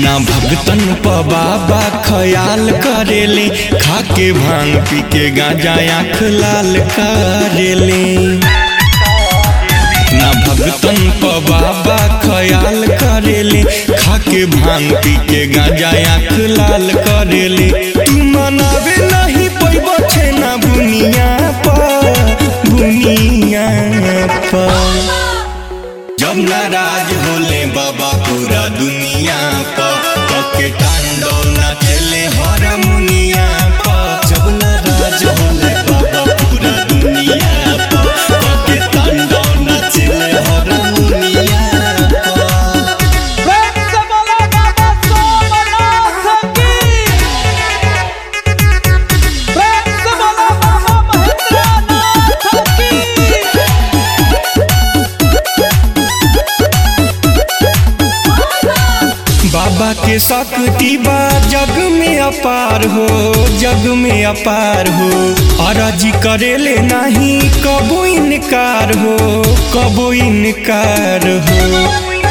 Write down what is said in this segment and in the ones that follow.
ना भगतन प बाबा खयाल करेले खाके भांग पी के गांजा आँख लाल करेले ना भगतन प बाबा खयाल करेले खाके भांग पी के गांजा आँख लाल करेले तू मनावे नहीं पैबो छे ना बुनिया पर बुनिया पर जब नाराज होले बाबा पूरा दुनिया पर के टांडो नाचले हर मुनिया पर जब नाराज होले बाबा पूरा दुनिया पर के टांडो नाचले हर मुनिया पर प्रेम से बोलो बाबा सोमनाथ की प्रेम से बोलो बाबा महेंद्रनाथ की बाबा के शक्ति बा जग में अपार हो जग में अपार हो अरजी करेले नहीं कबो इनकार हो कबो इनकार हो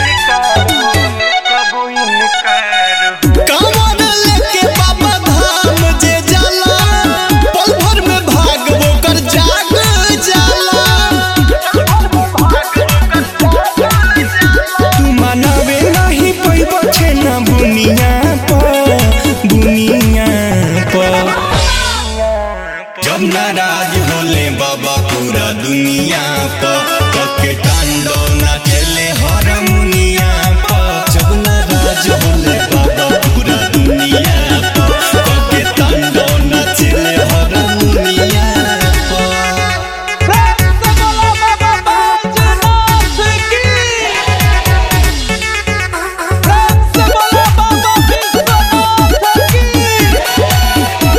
कांवर लेके बाबा धाम जे जाला पल भर में भाग ओकर जाग जाला तू मनावे नहीं पैबो छे ना बुनिया पर बुनिया पर जब नाराज होले बाबा पूरा दुनिया पर कके टांडो नाचले हर मुनिया पर जब नाराज होले बाबा पूरा दुनिया पर कके टांडो नाचले हर मुनिया पर प्रेम से बोलो बाबा बैजनाथ की प्रेम से बोलो बाबा विश्वनाथ की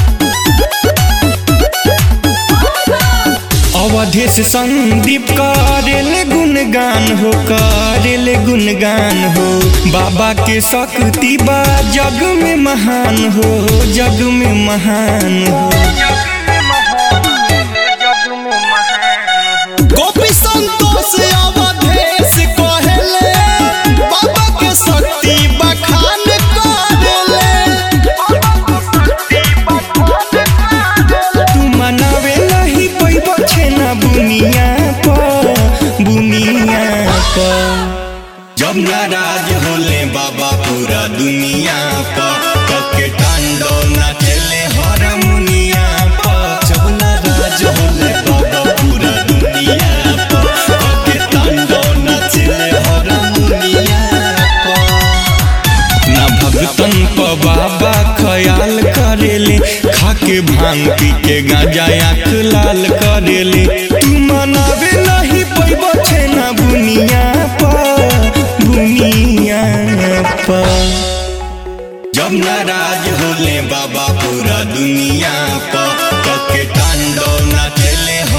अवधेश संदीप करेले गुणगान हो करेले गुणगान हो बाबा के शक्ति बा जग में महान हो जग में महान हो गोपी संतोष अवधेश कहेले बाबा के शक्ति बखान करेले तू मनावे नहीं पैबो छे ना बुनिया पर बुनिया पर जब नाराज होले बाबा पूरा दुनिया पर कके टांडो नाचले हर मुनिया पर जब नाराज होले बाबा पूरा दुनिया पर कके टांडो नाचले हर मुनिया पर ना भगतन प बाबा खयाल करेले खाके भांग पी के गांजा आँख लाल करेले तू मनावे नहीं पैबो छे ना बुनिया पर बुनिया पर जब नाराज होले बाबा पूरा दुनिया पर कके टांडो नाचले